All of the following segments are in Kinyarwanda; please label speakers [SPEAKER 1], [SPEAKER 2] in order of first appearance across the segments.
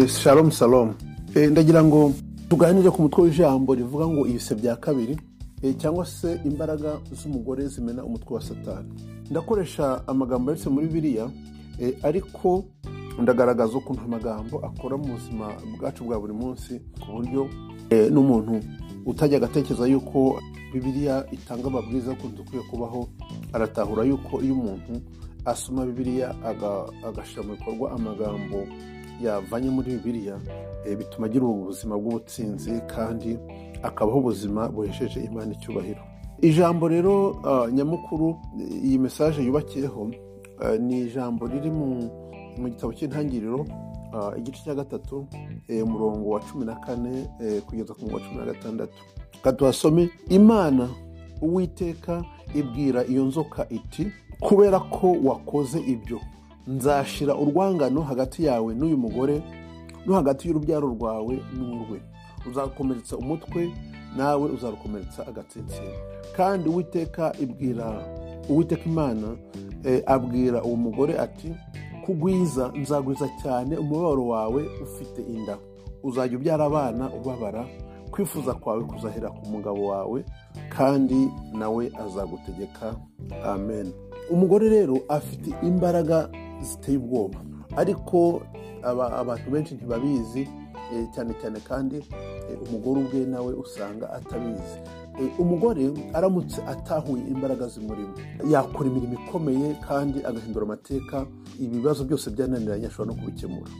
[SPEAKER 1] shalom shalom ndagira ngo tuganire ku mutwe w'ijambo rivuga ngo ibise bya kabiri cyangwa se imbaraga z'umugore zimena umutwe wa satani ndakoresha amagambo yanditse muri biriya ariko ndagaragaza ukuntu amagambo akora mu buzima bwacu bwa buri munsi ku buryo n'umuntu utajya agatekereza yuko bibiriya itanga amabwiriza y'ukuntu dukwiye kubaho aratahura yuko iyo umuntu asoma bibiriya agashyira mu bikorwa amagambo yavanye muri bibiriya bituma agira ubuzima bw'ubutsinzi kandi akabaho ubuzima buhesheje imana icyubahiro ijambo rero nyamukuru iyi mesaje yubakiyeho ni ijambo riri mu gitabo cy'intangiriro igice cya gatatu umurongo wa cumi na kane kugeza ku murongo wa cumi na gatandatu katuhasome imana uwiteka ibwira iyo nzoka iti kubera ko wakoze ibyo nzashira urwangano hagati yawe n'uyu mugore no hagati y'urubyaro rwawe n'urwe uzakomeretsa umutwe nawe uzarukomeretsa agatsinsino kandi uwiteka ibwira uwiteka imana abwira uwo mugore ati kugwiza nzagwiza cyane umubabaro wawe ufite inda uzajya ubyara abana ubabara kwifuza kwawe kuzahera ku mugabo wawe kandi nawe azagutegeka amen umugore rero afite imbaraga ziteye ubwoba ariko abantu benshi ntibabizi cyane cyane kandi umugore ubwe nawe usanga atabizi umugore aramutse atahuye imbaraga zimurimo yakora imirimo ikomeye kandi agahindura amateka ibibazo byose byananiranye ashobora no kubikemura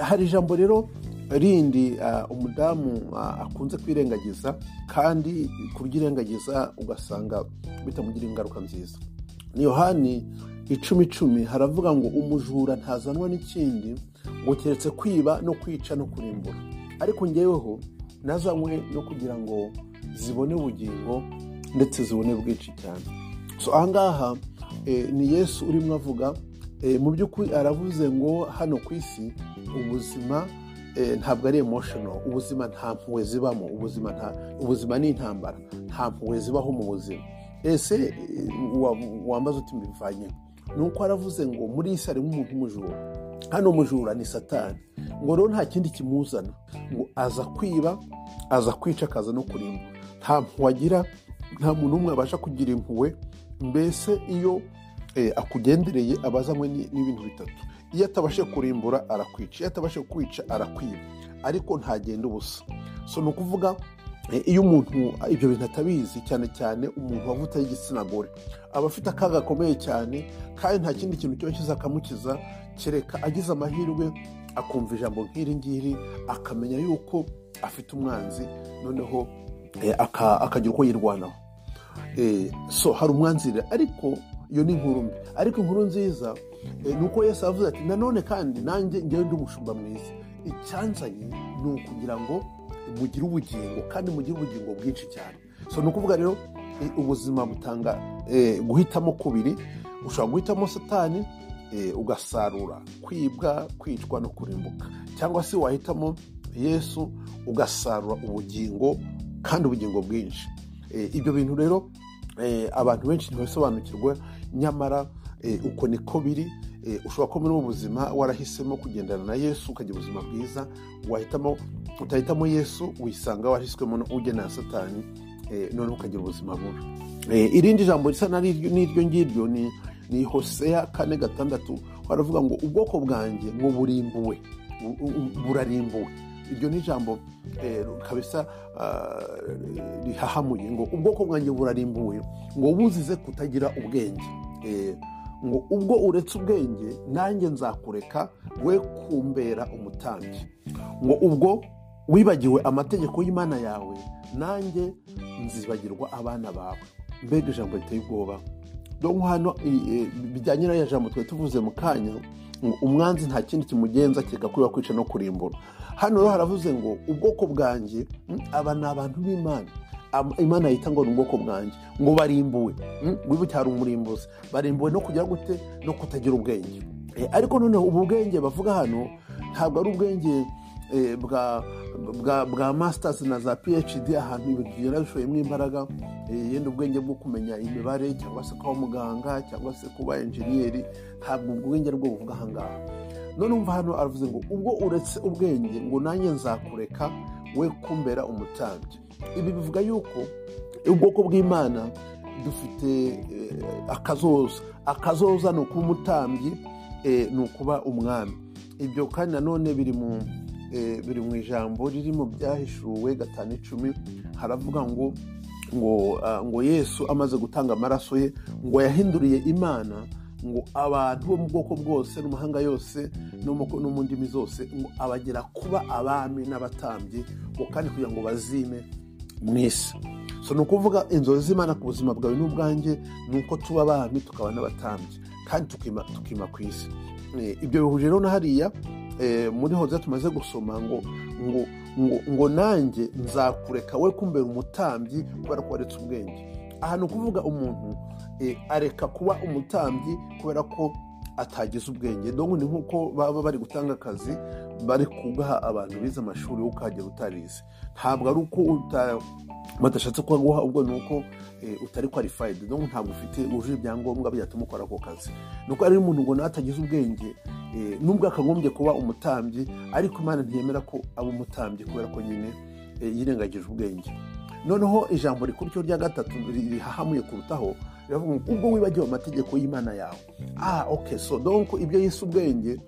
[SPEAKER 1] hari ijambo rero rindi umudamu akunze kwirengagiza kandi kubyirengagiza ugasanga bitamugira ingaruka nziza ni yohani icumi icumi haravuga ngo umujura ntazanwa n'ikindi ngo keretse kwiba no kwica no kurimbura ariko ngeweho nazanywe no kugira ngo zibone ubugingo ndetse zibone bwinshi cyane so ahangaha ni yesu urimo avuga mu by'ukuri aravuze ngo hano ku isi ubuzima ntabwo ari emotional ubuzima nta mpuhwe zibamo ubuzima ni intambara nta mpuhwe zibaho mu buzima ese wambaza uti mbivanye ni uko aravuze ngo muri iyi harimo umuntu umujura hano umujura ni satani ngo rero nta kindi kimuzana ngo aza kwiba aza kwica akaza no kurimba nta mpuhwe agira nta muntu n'umwe abasha kugira impuhwe mbese iyo akugendereye aba azanywe n'ibintu bitatu iyo atabashe kurimbura arakwica iyo atabashe kwica arakwiba ariko ntagenda ubusa so ni ukuvuga iyo umuntu ibyo bintu atabizi cyane cyane umuntu wavutse y'igitsina gore aba afite akaga gakomeye cyane kandi nta kindi kintu kiba kizakamukiza kereka agize amahirwe akumva ijambo nk'iri ngiri akamenya yuko afite umwanzi noneho akagira uko yirwanaho so hari umwanzire ariko iyo ni inkuru mbi ariko inkuru nziza ni uko yesi avuze ati nanone kandi nanjye ngewe ndi umushumba mwiza icyanzanye ni ukugira ngo mugire ubugingo kandi mugire ubugingo bwinshi cyane so ni ukuvuga rero ubuzima butanga guhitamo kubiri ushobora guhitamo satani ugasarura kwibwa kwicwa no kurimbuka cyangwa se wahitamo yesu ugasarura ubugingo kandi ubugingo bwinshi ibyo bintu rero abantu benshi ntibasobanukirwa nyamara uko niko biri ushobora kuba muri ubuzima warahisemo kugendana na yesu ukagira ubuzima bwiza wahitamo utahitamo yesu wisanga wahiswemo ugenera satani noneho ukagira ubuzima bubi irindi jambo risa n'iryo ngiryo ni hoseya kane gatandatu baravuga ngo ubwoko bwanjye ngo burimbuwe burarimbuwe iryo ni ijambo kabisa rihahamuye ngo ubwoko bwanjye burarimbuwe ngo buzize kutagira ubwenge ngo ubwo uretse ubwenge nanjye nzakureka we kumbera umutambyi ngo ubwo wibagiwe amategeko y'imana yawe nanjye nzibagirwa abana bawe mbega ijambo riteye ubwoba dore hano bijyanye n'aya jambo twari tuvuze mu kanya ngo umwanzi nta kindi kimugenza kereka kwiba kwica no kurimbura hano rero haravuze ngo ubwoko bwanjye aba ni abantu b'imana imana yita ngo ni ubwoko bwanjye ngo barimbuwe wibuke hari umurimbuzi barimbuwe no kugira gute no kutagira ubwenge ariko noneho ubu bwenge bavuga hano ntabwo ari ubwenge bwa masters na za phd ahantu ibintu bigenda bishoyemo imbaraga yenda ubwenge bwo kumenya imibare cyangwa se kuba muganga cyangwa se kuba enjeniyeri ntabwo ubwenge rwo buvuga ahangaha none umva hano aravuze ngo ubwo uretse ubwenge ngo nanjye nzakureka we kumbera umutambyi ibi bivuga yuko ubwoko bw'imana dufite eh, akazoza akazoza ni ukuba umutambyi eh, ni ukuba umwami ibyo kandi nanone biri mu eh, biri mu ijambo riri mu byahishuwe gatanu icumi haravuga ngo ngo ah, ngo yesu amaze gutanga amaraso ye ngo yahinduriye imana ngo abantu bo mu bwoko bwose n'amahanga yose no mu- no mu ndimi zose ngo abagera kuba abami n'abatambyi ngo kandi kugira ngo bazime mu isi so ni ukuvuga inzozi z'imana ku buzima bwawe n'ubwanjye ni uko tuba abami tukaba n'abatambyi kandi tukima, tukima ku isi Eh, ibyo bihuje rero na hariya eh, muri hoza tumaze gusoma ngo ngo ngo, ngo nanjye nzakureka we kumbera umutambyi kubera ko waretse ubwenge aha ni ukuvuga umuntu eh, areka kuba umutambyi kubera ko atagize ubwenge donko ni nk'uko baba bari gutanga akazi bari kugaha abantu bize amashuri yo ukahagera utarize ntabwo ari uko uta- badashatse kuhaguha ubwo ni uko eh, utari qualified donko ntabwo ufite wujuje ibyangombwa byatuma ukora ako kazi ni uko ari umuntu ngo nawe atagize ubwenge eh, nubwo akagombye kuba umutambyi ariko imana ntiyemera ko aba umutambyi kubera ko nyine eh, yirengagije ubwenge noneho ijambo rikuru rya gatatu rihahamuye kurutaho riravuga ngo ubwo wibagiwe amategeko y'imana yawe ah ok so donc ibyo yise ubwenge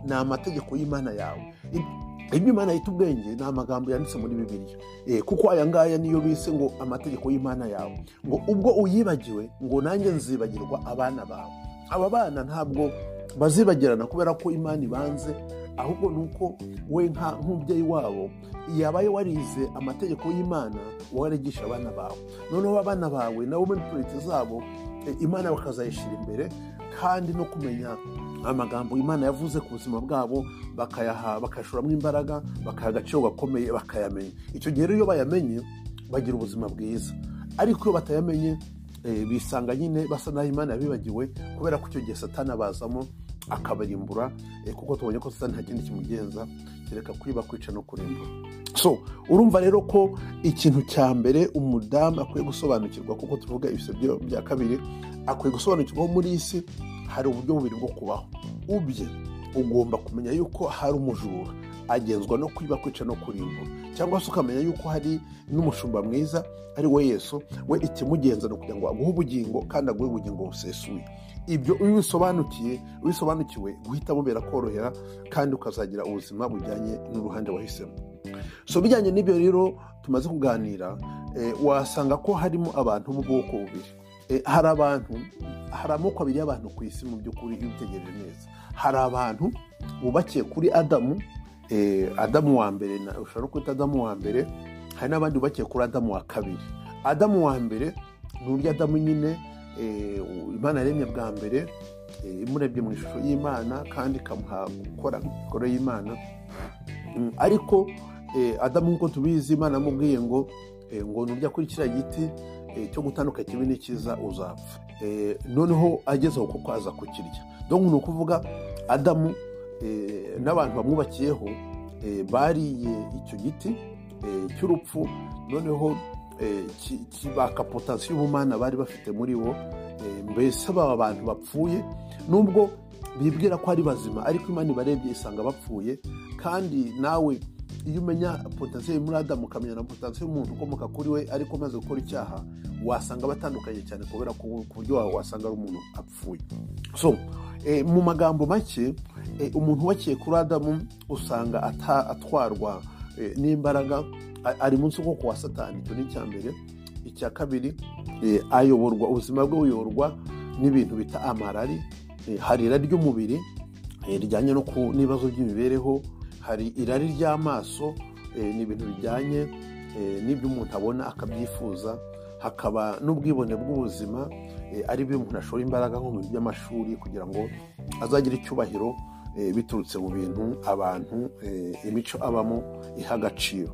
[SPEAKER 1] ni amategeko y'imana yawe Ib- ibyo imana yita ubwenge ni amagambo yanditse muri bibiliya Eh, kuko aya ngaya niyo bise ngo amategeko y'imana yawe ngo ubwo uyibagiwe ngo nanjye nzibagirwa abana bawe aba bana ntabwo bazibagirana kubera ko imana ibanze ahubwo ni uko we nka- nk'umubyeyi wabo yabaye warize amategeko y'imana warigisha abana bawe noneho abana bawe nabo muri politi zabo eh, imana bakazayishyira imbere kandi no kumenya amagambo imana yavuze ku buzima bwabo bakayaha bakayashoramo imbaraga bakayaha agaciro gakomeye bakayamenya icyo gihe rero iyo bayamenye bagira ubuzima bwiza ariko iyo batayamenye eh, bisanga nyine basa naho imana yabibagiwe kubera ko icyo gihe satani abazamo akabarimbura eh, kuko tubonye ko satani nta kindi kimugenza kereka kwiba kwica no kurimbura so urumva rero ko ikintu cya mbere umudamu akwiye gusobanukirwa kuko tuvuga ibise bya kabiri akwiye gusobanukirwa muri iyi si hari uburyo bubiri bwo kubaho ubye ugomba kumenya yuko hari umujura agenzwa no kwiba kwica no kurimbura cyangwa se ukamenya yuko hari n'umushumba mwiza ari we yesu we ikimugenza ni ukugira ngo aguhe ubugingo kandi aguhe ubugingo busesuye ibyo iyo ubisobanukiye ubisobanukiwe guhita bubera korohera kandi ukazagira ubuzima bujyanye n'uruhande wahisemo so bijyanye n'ibyo rero tumaze kuganira eh, wasanga ko harimo abantu b'ubwoko bubiri Eh, hari abantu hari amoko abiri y'abantu ku isi mu by'ukuri iyo ubitegereje neza hari abantu bubakiye kuri adamu eh, adamu wa mbere na- ushobora no kwita adamu wa mbere hari n'abandi bubakiye kuri adamu wa kabiri adamu wa mbere ni urya adamu nyine eh, imana yaremye bwa mbere eh, imurebye mu ishusho y'imana kandi ikamuha gukora imikoro y'imana Mm, ariko eh, adamu nk'uko tubizi imana yamubwiye ngo eh, ngo nurya kuri kiriya giti eh, cyo gutanduka kibi n'ikiza uzapfa Eh, noneho agezeho kuko aza kukirya donc ni ukuvuga adamu eh, n'abantu bamwubakiyeho eh, bariye icyo giti eh, cy'urupfu noneho eh, ki- kibaka potansiyo y'ubumana bari bafite muri bo Eh, mbese baba bantu bapfuye nubwo bibwira ko ari bazima ariko imana ibarebye isanga bapfuye kandi nawe iyo umenya potansiyo muri adamu ukamenya na potansiyo y'umuntu ukomoka kuri we ariko umaze gukora icyaha wasanga batandukanye cyane kubera ku ku buryo wawe wasanga ari umuntu apfuye so eh, mu magambo make eh, umuntu wakiye kuri adamu usanga ata- atwarwa eh, n'imbaraga a- ari munsi ukuboko kwa satani icyo ni icya mbere icya kabiri eh, ayoborwa ubuzima bwe buyoborwa n'ibintu bita amarari Eh, hari irari ry'umubiri eh, rijyanye no ku n'ibibazo by'imibereho hari irari ry'amaso eh, ni ibintu bijyanye eh, n'ibyo umuntu abona akabyifuza hakaba n'ubwibone bw'ubuzima eh, ari byo umuntu ashora imbaraga nko mu bintu by'amashuri kugira ngo azagire icyubahiro eh, biturutse mu bintu abantu eh, imico abamo iha agaciro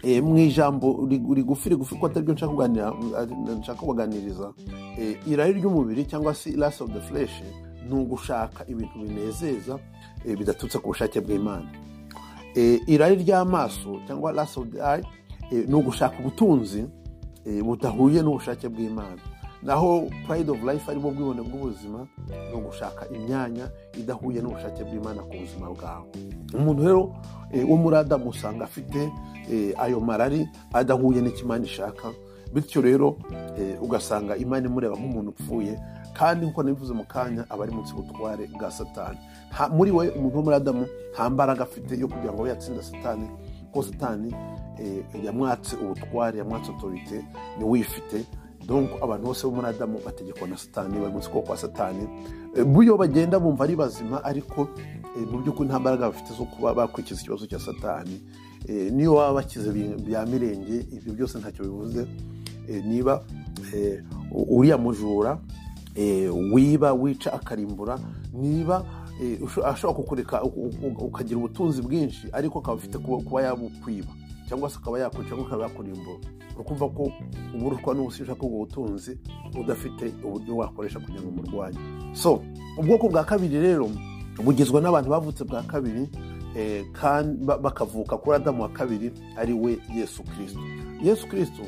[SPEAKER 1] Eh, mu ijambo rig- rigufi rigufi ko ataryo nshaka kuganira- ari- nshaka kubaganiriza eh, irari ry'umubiri cyangwa se last of the flesh ni ugushaka ibintu binezeza eh, bidaturutse ku bushake bw'imana Eh, irari ry'amaso cyangwa last of the eye eh, ni ugushaka ubutunzi eh, budahuye n'ubushake bw'imana naho pride of life arimo ubwibone bw'ubuzima ni ugushaka imyanya idahuye n'ubushake bw'imana ku buzima bwawe umuntu rero eh, wo muri adamu usanga afite eh, ayo marari adahuye n'icyo imana ishaka bityo rero eh, ugasanga imana imureba nk'umuntu upfuye kandi nk'uko nabivuze mu kanya aba ari munsi y'ubutware bwa satani Nta- muri we umuntu wo muri adamu nta mbaraga afite yo kugira ngo abe yatsinda satani kuko satani eh, yamwatse ubutware yamwatse otorite niwe uyifite donc abantu bose bo muri adamu bategekwa na satani bari munsi kuboko kwa satani E, buryo bagenda bumva ari bazima ariko e, mu by'ukuri nta mbaraga bafite zo kuba bakurikiza ikibazo cya satani E, niyo baba bakize bi- bya mirenge ibyo byose ntacyo bivuze E, niba e, u- uriya mujura eh, wiba wica akarimbura niba eh, usho- ashobora kukureka u- u- u- ukagira ubutunzi bwinshi ariko akaba afite kuba kuba yabukwiba cyangwa se akaba yakwica cyangwa akaba yakurimbura ni ukuvuga ko uba urutwa n'ubusisha k'ubwo butunzi udafite uburyo wakoresha kugira ngo umurwanye so ubwoko bwa kabiri rero bugizwe n'abantu bavutse bwa kabiri eh, kandi ba- bakavuka kuri adamu wa kabiri ari we yesu kirisito yesu kirisito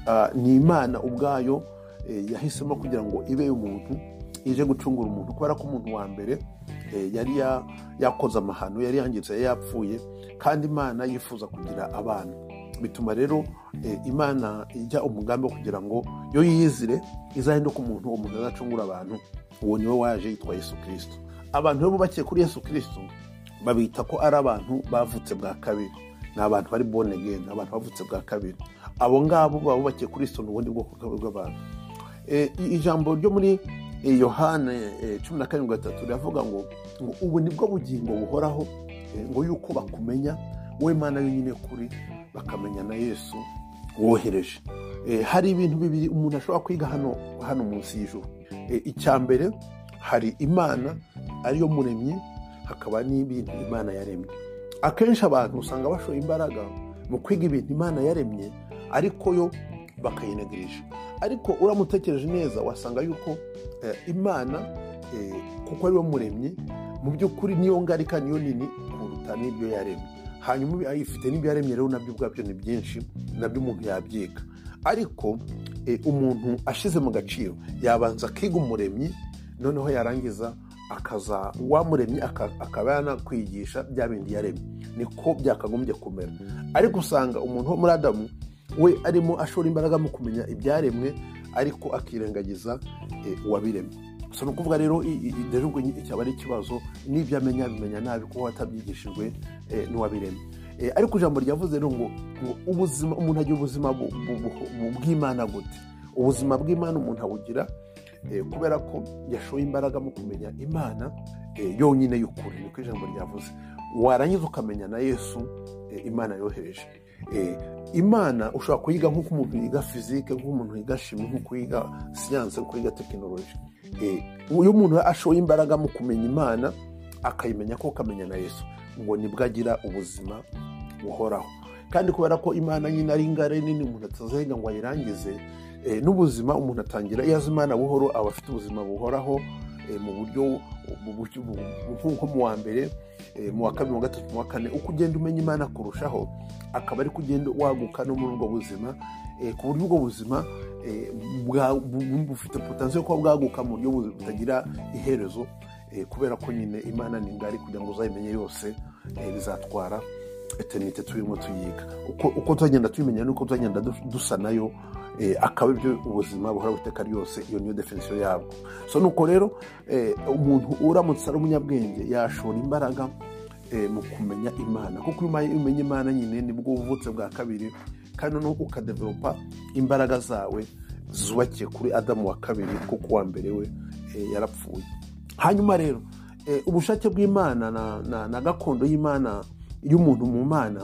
[SPEAKER 1] ah, ni imana ubwayo eh, yahisemo kugira ngo ibe umuntu ije gucungura umuntu kubera ko umuntu wa mbere eh, yari ya- yakoze amahano yari yangiritse yari yapfuye kandi imana yifuza kugira abana bituma rero eh, imana ijya umugambi wo kugira ngo yo yizire izahinduka umuntu uwo muntu azacungura abantu uwo niwe waje yitwa yesu kirisito abantu rero bubakiye kuri yesu kirisito babita ko ari abantu bavutse bwa kabiri ni abantu bari born again ni abantu bavutse bwa kabiri abo ngabo baba bubakiye kuri sitoni ubundi bwoko bw'abantu Eh, i- ijambo ryo muri eh, yohana eh, cumi na karindwi gatatu riravuga ngo ngo ubu nibwo bugingo buhoraho eh, ngo yuko bakumenya wowe mana yonyine kuri bakamenya na yesu wohereje Eh, hari ibintu bibiri umuntu ashobora kwiga hano hano munsi y'ijuru Eh, icya mbere hari imana ariyo muremyi hakaba n'ibintu imana yaremye akenshi abantu usanga bashoye imbaraga mu kwiga ibintu imana yaremye ariko yo bakayinegereje ariko uramutekereje neza wasanga yuko eh, imana eh, kuko ariwe muremyi mu by'ukuri niyo ngarika niyo nini kuruta n'ibyo yaremye hanyuma ifite n'ibyo yaremye rero nabyo ubwabyo ni byinshi nabyo umuntu yabyiga ariko eh, umuntu ashyize mu gaciro yabanza akiga umuremyi noneho yarangiza akaza uwamuremye aka- akaba yanakwigisha bya bindi yaremye niko byakagombye kumera ariko usanga umuntu wo muri adamu we arimo ashora imbaraga mu kumenya ibyaremwe ariko akirengagiza eh, uwabiremye so ni ukuvuga rero i- i- i- rero ubwo ni- cyaba ari ikibazo n'ibyo amenya abimenya nabi kuko watabyigishijwe eh, n'uwabiremye Eh, ariko ijambo ryavuze rero ngo ngo ubuzima umuntu agira ubuzima bu- bu- bu- bu- bw'imana gute ubuzima bw'imana umuntu awugira eh, kubera ko yashoye imbaraga mu kumenya imana eh, yonyine y'ukuri niko ijambo ryavuze warangiza ukamenya na yesu eh, imana yohereje Eh, imana ushobora kuyiga nk'uko umuntu yiga fizike nk'uko umuntu yiga shimi nk'uko yiga siyanse nk'uko yiga tekinoloji Eh, iyo umuntu ashoye imbaraga mu kumenya imana akayimenya ko akamenya na yesu ngo nibwo agira ubuzima buhoraho kandi kubera ko imana nyine ari ingare nini umuntu atazahiga ngo ayirangize eh, n'ubuzima umuntu atangira iyo azi imana buhoro aba afite ubuzima buhoraho eh, mu buryo mu buryo- mu- mu- nko mu wa mbere eh, mu wa kabiri mu wa gatatu mu wa kane uko ugenda umenya imana kurushaho akaba ari kugenda waguka no muri ubwo buzima eh, ku buryo ubwo buzima eh, bwa- bu- bu- bufite potensiyo yo kuba bwaguka mu buryo bu- butagira iherezo eh, kubera ko nyine imana ni ngari kugira ngo uzayimenye yose eh, bizatwara eternite turimo tuyiga uko, uko tuzagenda tubimenya nuko tuzagenda dus- dusa nayo eh, akaba ibyo ubuzima buhora buteka ryose iyo niyo definisiyo yabwo so nuko rero eh, umuntu uramutse ari umunyabwenge yashora imbaraga eh, mu kumenya imana kuko iyo umaye- umenya imana nyine nibwo ubuvutse bwa kabiri kandi noneho ukadevelopa imbaraga zawe zubakiye kuri adamu wa kabiri kuko uwa mbere we eh, yarapfuye hanyuma rero eh, ubushake bw'imana na, na, na gakondo y'imana y'umuntu mu mana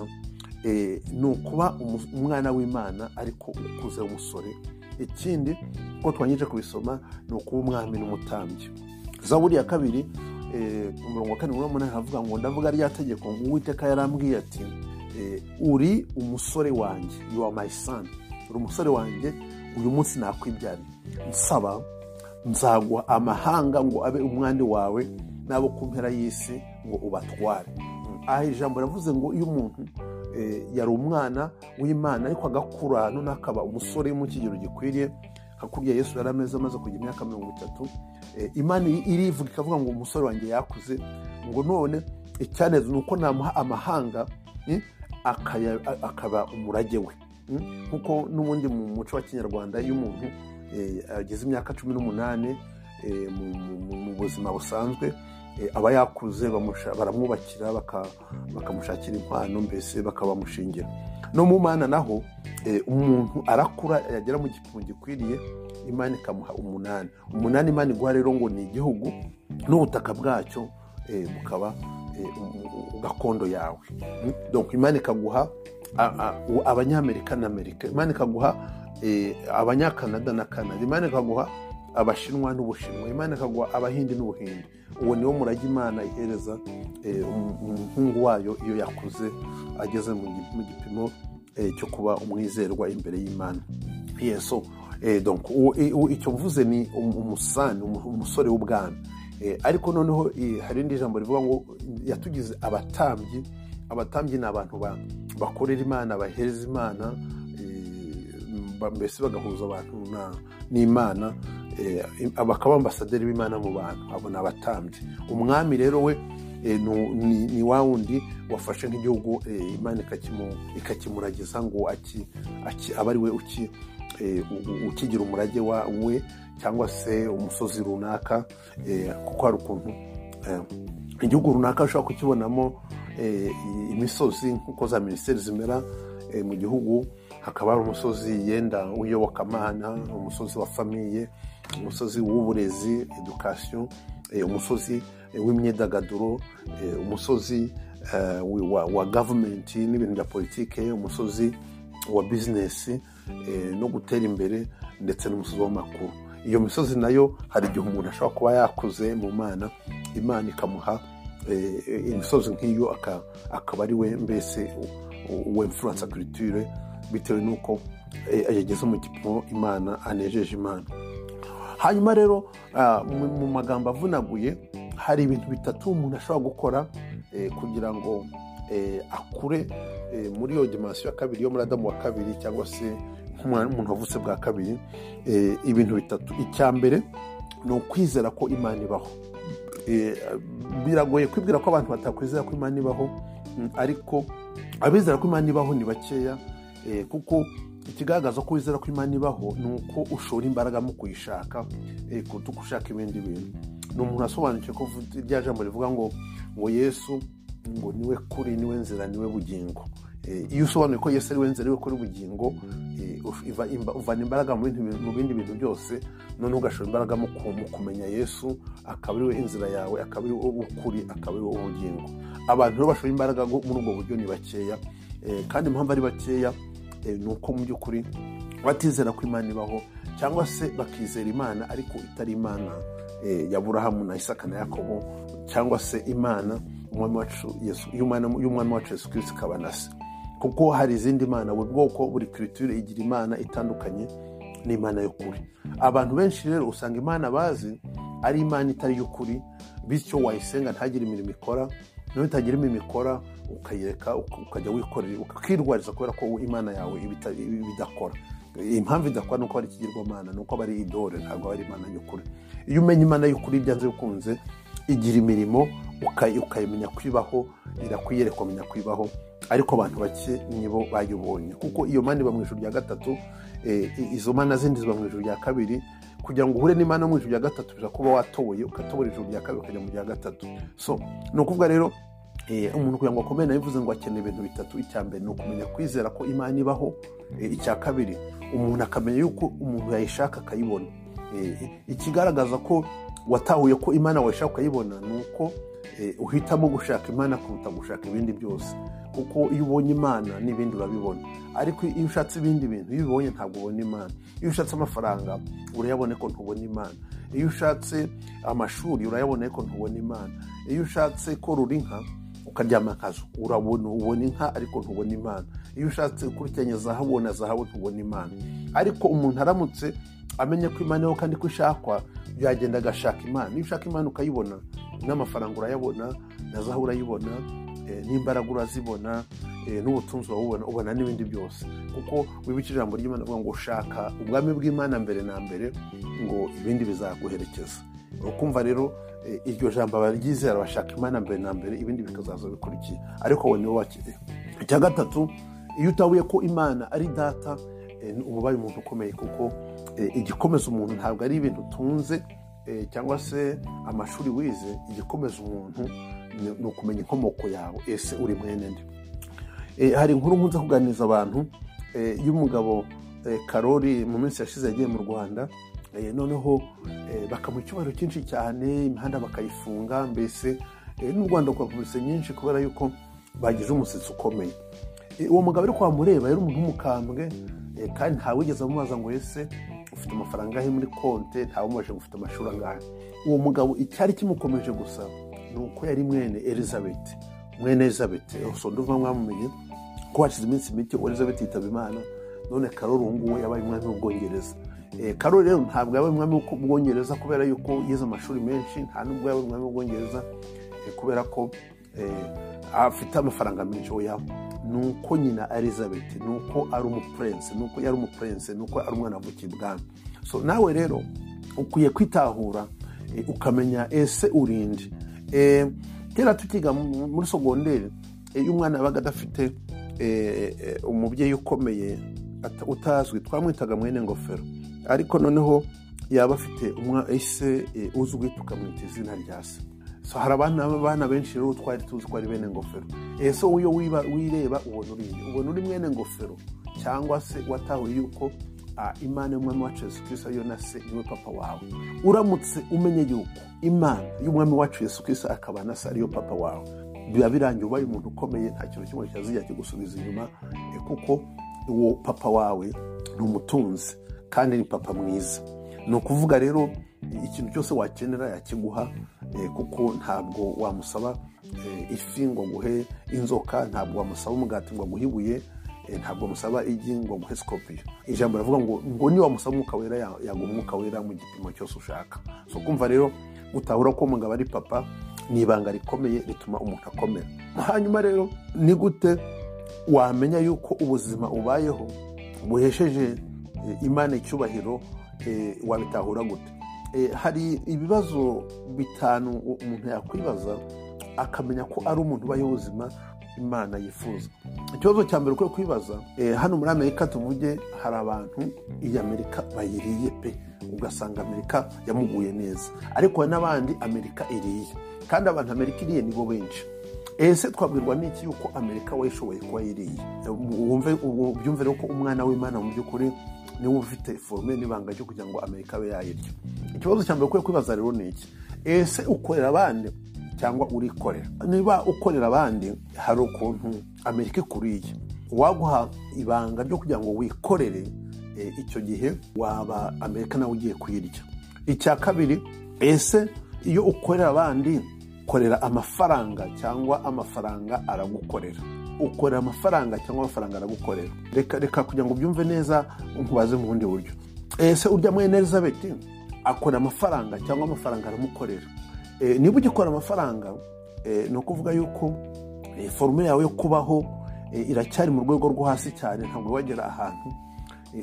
[SPEAKER 1] eh, ni ukuba umu- umwana w'imana ariko ukuze w'umusore ikindi uko twangije kubisoma ni ukuba umwami n'umutambyi zaburi ya kabiri eh, umurongo wa karindwi n'umunani havuga ngo ndavuga rya tegeko ngo uwiteka yarambwiye ati eh, uri umusore wanjye you are my son uri umusore wanjye uyu munsi nakwibyariye nsaba nzaguha amahanga ngo abe umwandi wawe n'abo ku mpera y'isi ngo ubatware aha ijambo riravuze ngo iyo umuntu eh, yari umwana w'imana ariko agakura none akaba umusore wo mu kigero gikwiriye hakurya yesu yari ameze amaze kugira imyaka mirongo itatu eh, imana irivuga ikavuga ngo umusore wanjye yakuze ngo none icyaneza ni uko namuha amahanga eh, akaya- a- akaba umurage we Mm? nkuko n'ubundi mu muco wa kinyarwanda iyo umuntu eh, ageze imyaka cumi n'umunani eh, mu- mu- mu- mu buzima busanzwe eh, aba yakuze bamusha- baramwubakira baka- bakamushakira impano mbese bakabamushingira no mu mana naho eh, umuntu arakura yagera mu gipimo gikwiriye imana ikamuha umunani umunani imana iguha rero ngo ni igihugu n'ubutaka bwacyo eh, bukaba eh, u- u- gakondo yawe Mm? donc imana ikaguha a- a- u- abanyamerika na amerika imana ikaguha eh, abanyakanada na kanada imana ikaguha abashinwa n'ubushinwa imana ikaguha abahindi n'ubuhindi uwo niwo murage imana ihereza eh, um- umuhungu wayo iyo yakuze ageze mu gi- mu gipimo eh, cyo kuba umwizerwa imbere y'imana yeso eh, donc uwo- i- uwo- icyo mvuze ni um- umusani um- umusore w'ubwami Eh, ariko noneho eh, hari irindi jambo rivuga ngo yatugize abatambyi abatambyi ni abantu ba- bakorera imana bahereza imana eh, ba- mbese bagahuza abantu na- n'imana eh, bakaba ambasaderi b'imana mu bantu abo ni abatambyi umwami rero we eh, nu- ni ni wa wundi wafashe nk'igihugu eh, imana ikakimu- ikakimuragiza ngo aki- aki- abe ari we uki- eh, u- u- ukigira umurage wa- we cyangwa se umusozi runaka eh, kuko hari ukuntu eh, igihugu runaka ushobora kukibonamo eh, i- imisozi nk'uko za minisiteri zimera eh, mu gihugu hakaba hari umusozi yenda w'iyobokamana umusozi wa famiye umusozi w'uburezi edukasiyo eh, umusozi eh, w'imyidagaduro eh, umusozi eh, wi- wa- wa gavumenti n'ibintu bya politike umusozi wa bizinesi eh, no gutera imbere ndetse n'umusozi w'amakuru iyo misozi nayo hari igihe umuntu ashobora kuba yakuze mu mana imana ikamuha eh, eh, imisozi nk'iyo aka- akaba ari we mbese uwe influence culture bitewe n'uko eh, yageze mu gipimo imana anejeje imana hanyuma rero ah, mu mu magambo avunaguye hari ibintu bitatu umuntu ashobora gukora eh, kugira ngo eh, akure eh, muri iyo dimansiyo ya kabiri yo muri adamu wa kabiri cyangwa se nk'umwana- umuntu wavutse bwa kabiri eh, ibintu bitatu icya mbere ni ukwizera ko imana ibaho Eh, biragoye kwibwira ko abantu batakwizera ko imana ibaho mm, ariko abizera ko imana ibaho ni bakeya eh, kuko ikigaragaza ko wizera ko imana ibaho ni uko ushora imbaraga mu kuyishaka eh, kuruta uko ushaka ibindi bintu ni umuntu wasobanukiwe ko vu- rya jambo rivuga ngo ngo yesu ngo niwe kuri niwe nzira niwe bugingo Eh, iyo usobanuye ko yesu ariwe nzira ariwe kuri bugingo eh, uf- iva- imba- uvana imbaraga mu bindi- mu bindi bintu byose noneho ugashora imbaraga mu ku- mu kumenya yesu akaba ariwe inzira yawe akaba ariwe ukuri akaba ariwe ubugingo abantu rero bashora imbaraga ngo- muri ubwo buryo ni bakeya Eh, kandi impamvu ari bakeya eh, ni uko mu by'ukuri batizera ko imana ibaho cyangwa se bakizera imana ariko itari imana eh, ya burahamu na isaka na yakobo cyangwa se imana umwami wacu Yesu- y'umwana- y'umwami wacu yesu kirisito ikaba na se kuko hari izindi mana buri bwoko buri kiritire igira imana itandukanye n'imana y'ukuri abantu benshi rero usanga imana bazi ari imana itari y'ukuri bityo wayisenga ntagire imirimo ikora nawe itagira imirimo ikora ukayireka uka- ukajya wikorera ukirwariza kubera ko imana yawe iba ita- iba idakora impamvu idakora ni uko ari ikigirwamana ni uko aba ari idore ntabwo aba ari imana y'ukuri iyo umenya imana y'ukuri byanze bikunze igira imirimo uka- ukayimenya kwibaho irakwiyerekwa umenya kwibaho ariko abantu bake nibo bayibonye kuko iyo mana iba mu ijoro rya gatatu eh, i- izo mana zindi ziba mu ijoro rya kabiri kugira ngo uhure n'imana yo mu ijoro rya gatatu bisaba kuba watoboye ukatobora ijoro rya kabiri ukajya mu rya gatatu so ni ukuvuga rero eh, umuntu kugira ngo akomere nawe bivuze ngo akeneye ibintu bitatu icya mbere ni ukumenya kwizera ko imana ibaho Eh, icya kabiri umuntu akamenya yuko umuntu yayishaka akayibona Eh, ikigaragaza ko watahuye ko imana wayishaka ukayibona ni uko eh, uhitamo gushaka imana kuruta gushaka ibindi byose kuko iyo ubonye imana n'ibindi urabibona ariko iyo ushatse ibindi bintu iyo ubibonye ntabwo ubona imana iyo ushatse amafaranga urayabona ko ntubona imana iyo ushatse amashuri urayabona ko ntubona imana iyo ushatse korora inka ukaryama akazu urabona ubona inka ariko ntubona imana iyo ushatse ukurikiranya zahabu na zahabu ntubona imana ariko umuntu aramutse amenye ko imana yewe kandi ko ishakwa yagenda agashaka imana niba ushaka imana ukayibona n'amafaranga urayabona na zahabu urayibona eh, n'imbaraga urazibona n'ubutunzi wabubona ubona n'ibindi byose kuko wibukije ijambo ry'imana avuga ngo ushaka ubwami bw'imana mbere na mbere ngo ibindi bizaguherekeza ukumva rero iryo jambo abaryizera bashaka imana mbere na mbere ibindi bikazaza bikurikiye ariko wowe niwe wakiriye icya gatatu iyo utabuye ko imana ari data uba ubaye umuntu ukomeye kuko igikomeza umuntu ntabwo ari ibintu utunze cyangwa se amashuri wize igikomeza umuntu ni ukumenya inkomoko yawe ese uri mwene nde hari inkuru nkunze kuganiriza abantu y'umugabo karori mu minsi yashize yagiye mu rwanda noneho bakamuha icyubahiro cyinshi cyane imihanda bakayifunga mbese n'u rwanda rwakometse nyinshi kubera yuko bagize umusatsi ukomeye uwo mugabo ariko wamureba yari umuntu w'umukambwe kandi ntawigeze amubaza ngo ese ufite amafaranga ahe muri konti ntawumubajije ngo ufite amashuri angahe uwo mugabo icyari kimukomeje gusa ni uko yari mwene elizabeth mwene elizabeth usonda uva mwamumenye ko hashize iminsi mike elizabeth yitaba imana none karori ubu ngubu yabaye umwami w'ubwongereza karori rero ntabwo yabaye umwami w'ubwongereza kubera yuko yize amashuri menshi nta nubwo yabaye umwami w'ubwongereza kubera ko afite amafaranga menshi yabo ni uko nyina elizabeth ni uko ari umupurense ni uko yari umupurense ni uko ari umwana avukiye ibwami so nawe rero ukwiye kwitahura ukamenya ese urinde kera tukiga muri sogonderi iyo umwana yabaga adafite umubyeyi ukomeye utazwi twamwitaga mwene ngofero ariko noneho yaba afite ese uzwi tukamwita izina rya se hari abana benshi rero twari tuzi ko ari bene ngofero ese wowe iyo wireba ubona uri ubona uri mwene ngofero cyangwa se watahuye yuko imana y'umwami wacu yesu kirisa yo na se niwe papa wawe uramutse umenye yuko imana y'umwami wacu yesu kirisa akaba na se ariyo papa wawe biba birangiye ubaye umuntu ukomeye nta kintu kimwe cyazijya kigusubiza inyuma kuko uwo papa wawe ni umutunzi kandi ni papa mwiza ni ukuvuga rero ikintu cyose wakenera yakiguha kuko ntabwo wamusaba ifi ngo aguhe inzoka ntabwo wamusaba umugati ngo aguhe ibuye ntabwo wamusaba igi ngo aguhe sikopiyo ijambo rivuga ngo ngo niba wamusaba umwuka wera yaguha umwuka wera mu gipimo cyose ushaka so kumva rero utahura ko umugabo ari papa ni ibanga rikomeye rituma umuntu akomera hanyuma rero ni gute wamenya yuko ubuzima ubayeho buhesheje imana icyubahiro wabitahura gute hari ibibazo bitanu umuntu yakwibaza akamenya ko ari umuntu ubayeho ubuzima imana yifuza ikibazo cya mbere ukwiye kwibaza hano muri amerika tuvuge hari abantu iyi amerika bayiriye pe ugasanga amerika yamuguye neza ariko hari n'abandi amerika iriye kandi abantu amerika iriye nibo benshi ese twabwirwa n'iki yuko amerika wayishoboye kuba yiriye byumve rero ko umwana w'imana mu by'ukuri niba ufite forume n'ibanga ryo kugira ngo amerika abe yayirya ikibazo cya mbere ukwiye kwibaza rero ni iki ese ukorera abandi cyangwa urikorera niba ukorera abandi hari ukuntu amerika ikuriye uwaguha ibanga ryo kugira ngo wikorere icyo gihe waba amerika nawe ugiye kuyirya icya kabiri ese iyo ukorera abandi ukorera amafaranga cyangwa amafaranga aragukorera ukorera amafaranga cyangwa amafaranga aragukorera reka reka kugira ngo ubyumve neza nkubaze mu bundi buryo ese urya mwene elizabeth akora amafaranga cyangwa amafaranga aramukorera niba ugikora amafaranga ni ukuvuga yuko forume yawe yo kubaho iracyari mu rwego rwo hasi cyane ntabwo wagera ahantu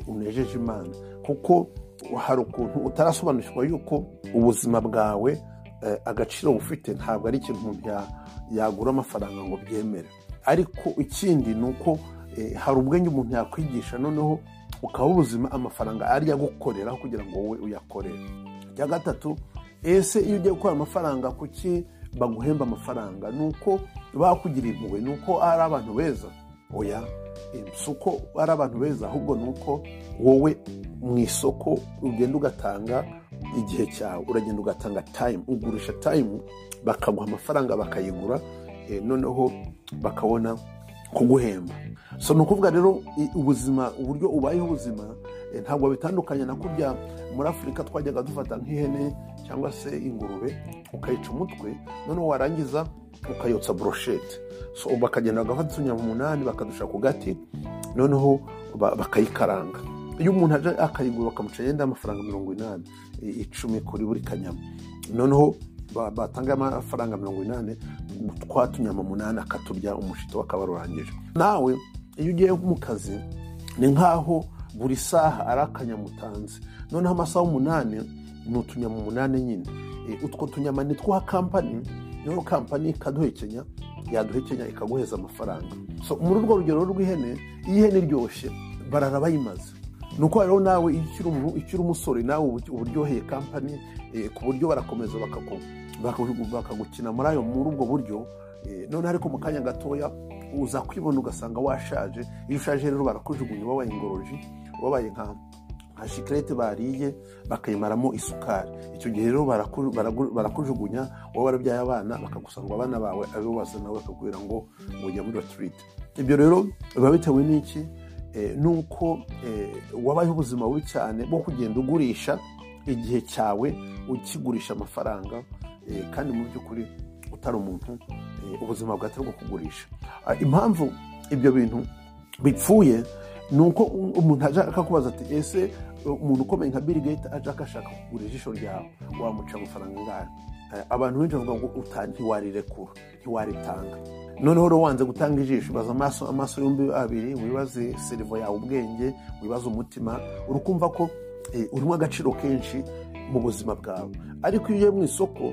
[SPEAKER 1] unejeje imana kuko hari ukuntu utarasobanukirwa yuko ubuzima bwawe agaciro bufite ntabwo ari ikintu umuntu yagura amafaranga ngo byemere ariko ikindi ni uko hari ubwenge umuntu yakwigisha noneho ukaba ubuzima amafaranga ariyo agukorera kugira ngo wowe uyakorere icya gatatu ese iyo ugiye gukora amafaranga kuki baguhemba amafaranga ni uko bakugiriye impuhwe ni uko ari abantu beza oya si uko ari abantu beza ahubwo ni uko wowe mu isoko ugenda ugatanga igihe cyawe uragenda ugatanga tayimu ugurisha tayimu bakaguha amafaranga bakayigura noneho bakabona kuguhemba so ni ukuvuga rero ubuzima uburyo ubayeho ubuzima ntabwo bitandukanye na kurya muri afurika twajyaga dufata nk'ihene cyangwa se ingurube ukayica umutwe noneho warangiza ukayotsa buroshete so bakagenda bagafata utunyama umunani bakadusha ku gati noneho bakayikaranga iyo umuntu aje akayigura bakamuca yenda amafaranga mirongo inani icumi kuri buri kanyama noneho ba- batanga amafaranga mirongo inani twatunyama munani akaturya umushito wakabarurangije nawe iyo ugiye mu kazi ni nk'aho buri saha ari akanyamutanzi noneho amasaha umunani ni utunyama umunani nyine Eh, utwo tunyama ni twa kampani niho kampani ikaduhekenya yaduhekenya ikaguheza amafaranga so muri urwo rugero rw'ihene iyo ihene iryoshye barara bayimaze ni uko rero nawe iyo ukiri umu- ukiri umusore nawe uba uba uryoheye kampani eh, ku buryo barakomeza bakagu- bakagu- bakagukina muri ayo muri ubwo buryo eh, noneho ariko mu kanya gatoya uza kwibona ugasanga washaje iyo ushaje rero barakujugunya wabaye ingoroji wabaye nka nka shikirete bariye bakayimaramo isukari icyo gihe rero baraku- baragu- barakujugunya wowe warabyaye abana bakagusanga abana bawe abo basa nawe bakakubwira ngo mujya muri retirite ibyo rero biba bitewe n'iki Eh, nuko eh, wabayeho ubuzima bubi cyane bwo kugenda ugurisha igihe cyawe ukigurisha amafaranga eh, kandi mu by'ukuri utari umuntu eh, ubuzima bwatari bwo kugurisha Ah, impamvu ibyo bintu bipfuye ni uko u- umuntu ajya kubaza ati ese umuntu ukomeye nka Bill Gates ajya ashaka kugura ijisho ryawe wamuca amafaranga angahe Eh, abantu benshi bavuga ngo uta- ntiwarirekura ntiwaritanga noneho rero wanze gutanga ijisho ubaza amaso amaso yombi abiri wibaze serivo yawe ubwenge wibaze umutima uri kumva ko eh, urimo agaciro kenshi mu buzima bwawe ariko iyo ugiye mu isoko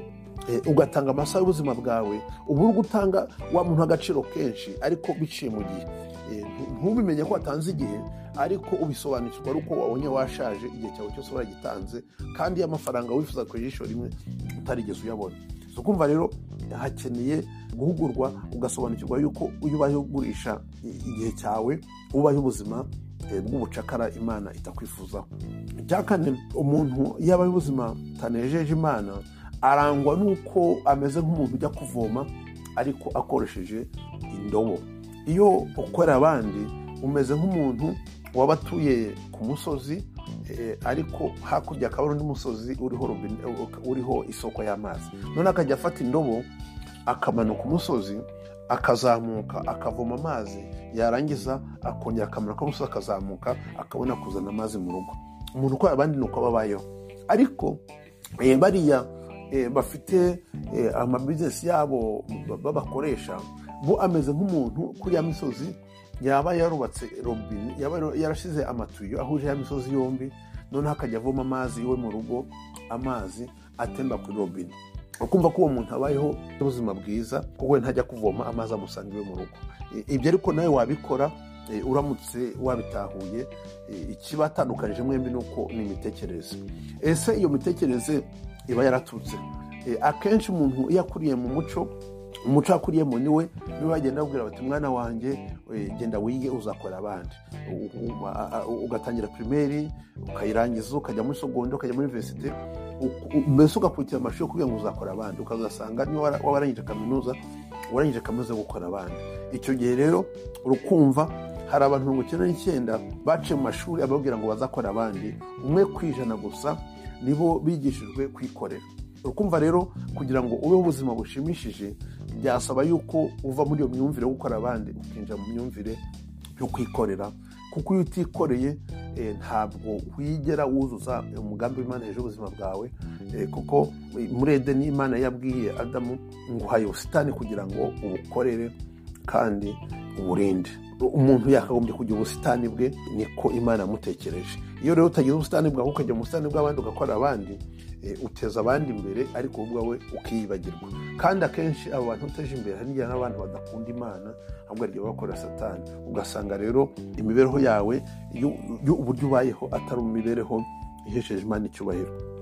[SPEAKER 1] eh, ugatanga amasaha y'ubuzima bwawe uba uri gutanga wa muntu agaciro kenshi ariko biciye mu gihe Eh, ntu- ntubimenye ko watanze igihe ariko ubisobanukirwa ari uko wabonye washaje igihe cyawe cyose waragitanze kandi y'amafaranga wifuza ku ijisho rimwe utarigeze uyabona so kumva rero hakeneye guhugurwa ugasobanukirwa yuko iyo ubaye ugurisha i- igihe cyawe ubaye ubuzima eh, bw'ubucakara imana itakwifuzaho icya kane umuntu iyo abaye ubuzima butanejeje imana arangwa n'uko ameze nk'umuntu ujya kuvoma ariko akoresheje indobo iyo ukorera abandi umeze nk'umuntu waba atuye ku musozi eh, ariko hakurya akaba ari undi musozi uriho robine- uriho isoko y'amazi none akajya afata indobo akamanuka umusozi akazamuka akavoma amazi yarangiza akongera akamanuka umusozi akazamuka akabona kuzana amazi mu rugo umuntu ukorera abandi ni uko aba abayeho ariko eh, bariya eh, bafite eh, amabizinesi yabo ba- babakoresha bo ameze nk'umuntu kuri ya misozi yaba yarubatse robine yaba yarashyize amatuyo ahuje ya misozi yombi noneho akajya avoma amazi iwe mu rugo amazi atemba kuri robine ukumva ko uwo muntu abayeho ubuzima bwiza kuko we ntajya kuvoma amazi amusanga iwe mu rugo I- ibyo ariko nawe wabikora eh, uramutse wabitahuye eh, ikibatandukanije mwembi ni uko ni imitekerereze ese iyo mitekerereze iba yaraturutse Eh, akenshi umuntu iyo akuriye mu muco umuco akuriyemo niwe niwe bagenda babwira bati mwana wanjye eh, genda wige uzakora abandi U- u- a- a- ugatangira pirimeri ukayirangiza ukajya muri sogondi ukajya muri iniverisite u- u- mbese ugakurikira amashuri kugira ngo uzakora abandi ukazasanga niba wara- waba warangije kaminuza warangije kaminuza yo gukora abandi icyo gihe rero urukumva hari abantu mirongo icyenda n'icyenda baciye mu mashuri ababwira ngo bazakora abandi umwe ku ijana gusa nibo bigishijwe kwikorera urukumva rero kugira ngo ubeho ubuzima bushimishije byasaba yuko uva muri iyo myumvire yo gukora abandi ukinjira mu myumvire yo kwikorera kuko iyo utikoreye eh, ntabwo wigera wuzuza umugambi w'imana hejuru y'ubuzima bwawe eh, kuko eh, muri edeni imana yabwiye adamu ngo uhaye ubusitani kugira ngo ubukorere kandi uburinde umuntu yakagombye kugira ubusitani bwe niko imana yamutekereje iyo rero utagira ubusitani bwawe ukajya mu busitani bw'abandi ugakorera abandi eh, uteza abandi imbere ariko wowe ubwawe ukiyibagirwa kandi akenshi abo bantu uteje imbere hari n'igihe n'abantu badakunda imana ahubwo hari igihe baba bakorera satani ugasanga rero imibereho yawe y'u- y'uburyo ubayeho atari imibereho ihesheje imana icyubahiro